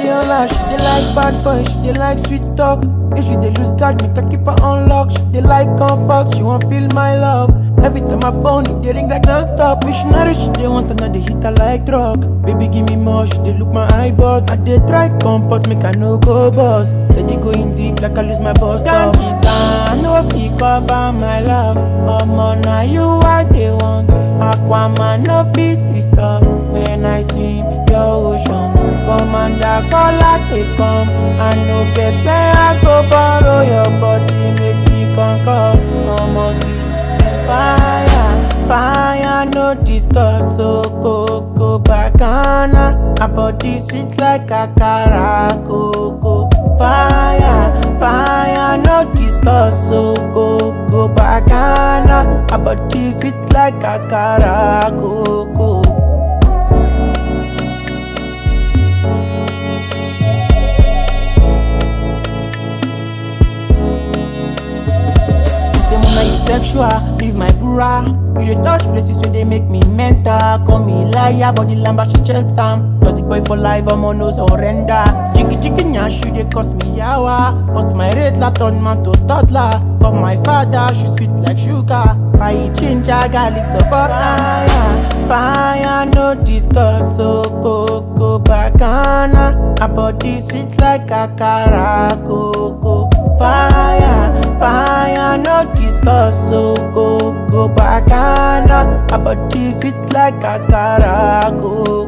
Viola, she dey like bad boy, she dey like sweet talk. If she dey lose guard, make I keep her on lock. She dey like comfort, she want feel my love. Every time I phone, it dey ring like non-stop. Missionary, she dey want another hit her like drug. Baby, give me more, she dey look my eyeballs. I dey try comfort, make I no go boss. Steady going deep like I lose my boss. Can't be down, no fit cover my love. Omo, na you I dey want. Aquaman no fit disturb when I swim your ocean. Commander call I take come. I no get where I go borrow your body, make me conquer. Omo sweet say fire, fire no discuss. So go go bacana. My body sweet like akara, go go fire, fire no discuss. So go go bacana. My body sweet like akara, go go. Say mama you sexual, leave my bra. You dey touch places where they make me mental. Call me liar, body lamba she chest am. Toxic boy for life, I'm on no surrender. Jiggy jiggy nyash, you dey cost me yawa. Bust my rate la turn man to toddler. Call my father, she sweet like sugar. I ginger, garlic support. Fire, fire, no discuss. So go go bacana. My body sweet like akara. Go go fire, fire, no discuss. So go go bacana. My body sweet like akara. Go